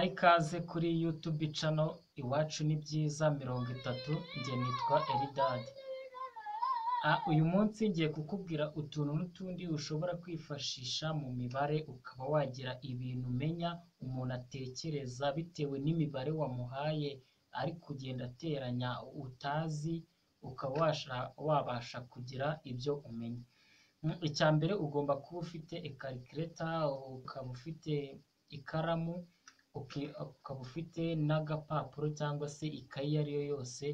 ikaze kuri YouTube channel Iwacu ni byiza mirongo itatu, njye nitwa Eldad. Ah, uyu munsi ngiye kukubwira utuntu n'utundi ushobora kwifashisha mu mibare ukaba wagira ibintu umenya umuntu atekereza bitewe n'imibare wamuhaye, ari kugenda ateranya utazi, ukaba wabasha kugira ibyo umenya. Icya mbere ugomba kuba ufite calculator, ukaba ufite ikaramu, ukaba ufite n'agapapuro cyangwa se ikayi iyo ari yo yose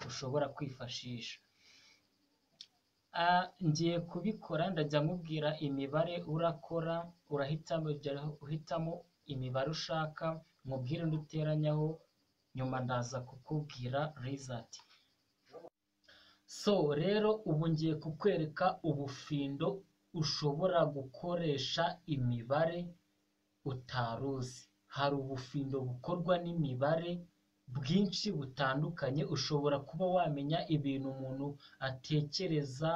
ushobora kwifashisha. Ngiye kubikora ndajya mubwira imibare urakora, urahitamo imibare ushaka, nkubwire indi uteranyaho, nyuma ndaza kukubwira result. So rero ubu ngiye kukwereka ubufindo ushobora gukoresha imibare utari uzi. Hari ubufindo bukorwa n'imibare bwinshi butandukanye, ushobora kuba wamenya ibintu umuntu atekereza,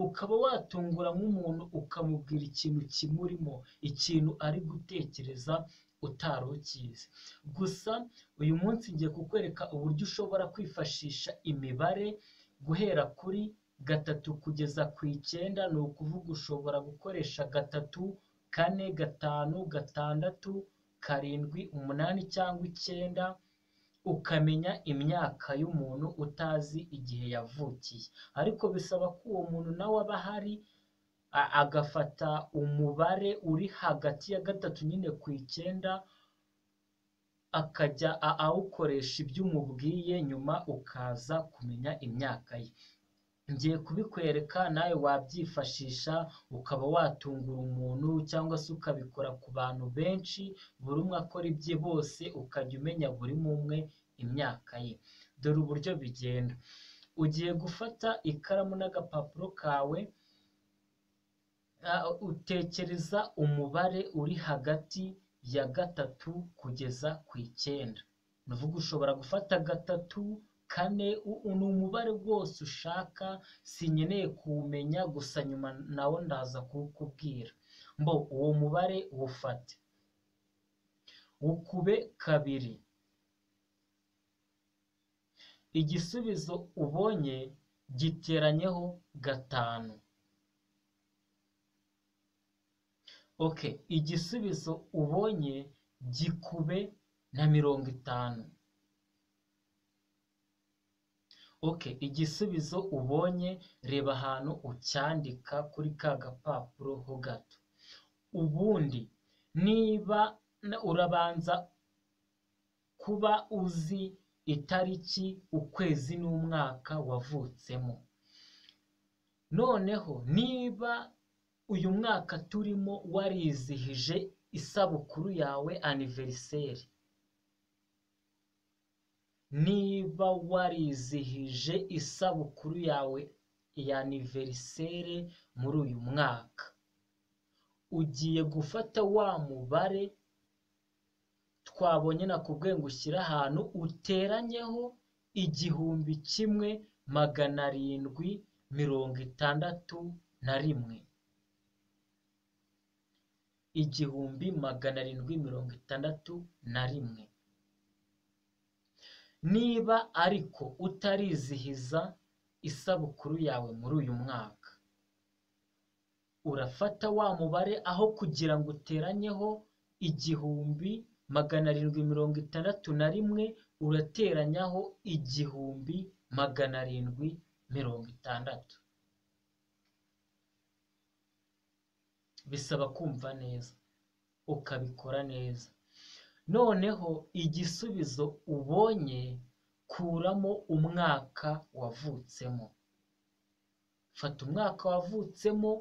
ukaba watungura nk'umuntu ukamubwira ikintu kimurimo, ikintu ari gutekereza utari ukizi. Gusa uyu munsi ngiye kukwereka uburyo ushobora kwifashisha imibare guhera kuri gatatu kugeza ku icyenda, ni ukuvuga ushobora gukoresha gatatu, kane, gatanu, gatandatu, karindwi, umunani cyangwa icyenda, ukamenya imyaka y'umuntu utazi igihe yavukiye. Ariko bisaba ko uwo muntu nawe aba ahari, agafata umubare uri hagati ya gatatu nyine ku icyenda, akajya awukoresha ibyo umubwiye, nyuma ukaza kumenya imyaka ye. Ngiye kubikwereka nawe wabyifashisha, ukaba watungura umuntu cyangwa se ukabikora ku bantu benshi, buri umwe akora ibye bose, ukajya umenya buri umwe imyaka ye. Dore uburyo bigenda. Ugiye gufata ikaramu n'agapapuro kawe, utekereza umubare uri hagati ya gatatu kugeza ku icyenda. Ni ukuvuga ushobora gufata gatatu, kane, ni umubare wose ushaka, sinkeneye kuwumenya, gusa nyuma nawo ndaza kuwukubwira. Mbo uwo mubare uwufate, ukube kabiri. Igisubizo ubonye giteranyeho gatanu. Okay, igisubizo ubonye gikube na mirongo itanu. Okay, igisubizo ubonye reba ahantu ucyandika kuri ka gapapuro ho gato. Ubundi niba urabanza kuba uzi itariki, ukwezi n'umwaka wavutsemo. Noneho niba uyu mwaka turimo warizihije isabukuru yawe aniveriseri. Niba warizihije isabukuru yawe ya aniveriseri muri uyu mwaka, ugiye gufata wa mubare twabonye nakubwiye ngo ushyire ahantu, uteranyeho igihumbi kimwe magana arindwi mirongo itandatu na rimwe. Igihumbi magana arindwi mirongo itandatu na rimwe. Niba ariko utarizihiza isabukuru yawe muri uyu mwaka, urafata wa mubare aho kugira ngo uteranyeho igihumbi magana arindwi mirongo itandatu na rimwe, urateranyaho igihumbi magana arindwi mirongo itandatu. Bisaba kumva neza, ukabikora neza. Noneho igisubizo ubonye kuramo umwaka wavutsemo. Fata umwaka wavutsemo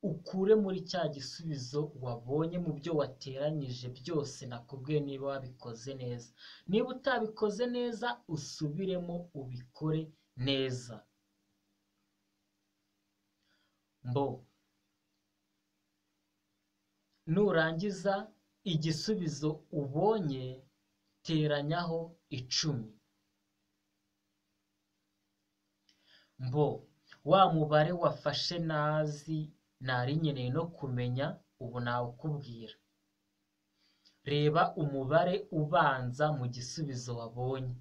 ukure muri cya gisubizo wabonye mu byo wateranyije byose nakubwiye niba wabikoze neza. Niba utabikoze neza usubiremo ubikore neza. Mbo nurangiza igisubizo ubonye teranyaho icumi. Mbo wa mubare wafashe ntazi nari nkeneye no kumenya ubu nawukubwira. reba umubare ubanza mu gisubizo wabonye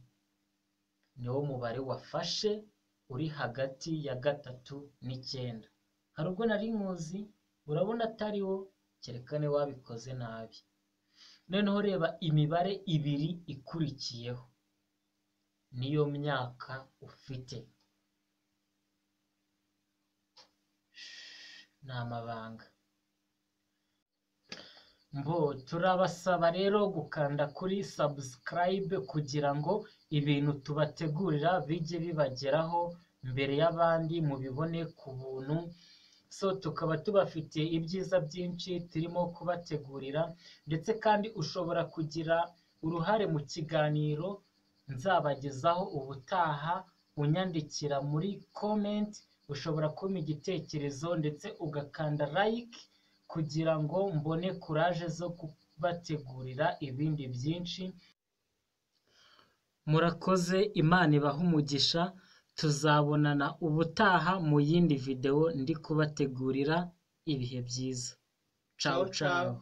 niwo mubare wafashe uri hagati ya gatatu n'icyenda hari ubwo nari nkuzi urabona atari wo kereka niba wabikoze nabi noneho reba imibare ibiri ikurikiyeho niyo myaka ufite ni amabanga mbo turabasaba rero gukanda kuri sabusikarayibe kugira ngo ibintu tubategurira bijye bibageraho mbere y'abandi mubibone ku buntu so tukaba tubafitiye ibyiza byinshi turimo kubategurira ndetse kandi ushobora kugira uruhare mu kiganiro nzabagezaho ubutaha unyandikira muri komenti ushobora kumpa igitekerezo ndetse ugakanda like kugira ngo mbone kuraje zo kubategurira ibindi byinshi murakoze imana ibaha umugisha tuzabonana ubutaha mu yindi videwo ndi kubategurira ibihe byiza cawu cawu